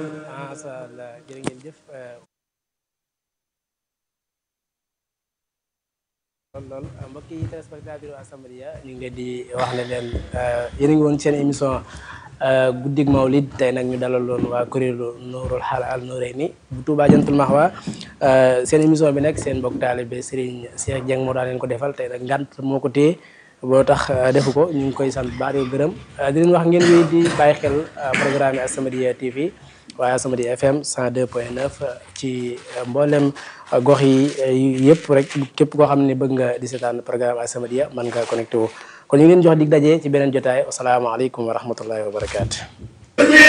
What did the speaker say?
macha allah jërë ngeen jëf lool lool mbokk yi téléspectateur As-Samadiyya ñu ngi leen di wax ne leen yéen a ngi woon seen émission guddig Mawlid tey nag ñu dalaloon waa kuréelu Nuurul Halal Nuurayni bu Touba Jantul Mahwa seen émission bi nag seen mbokk taalibe Serigne Cheikh Dieng moo daan leen ko defal tey nag ngant moo ko téye boo tax defu ko ñu ngi koy sant baax di gërëm di leen wax ngeen wéy di bàyyi xel programme As-Samadiyya TV waaye As-Samadiyya FM 102.9 ci mboolem gox yi yëpp rek képp koo xam ne bëgg nga di seetaan programme As-Samadiyya mën nga connecté wu kon ñu ngi leen jox dig daje ci beneen jotaay asalaamaaleykum wa rahmatullahi wa barakaatu.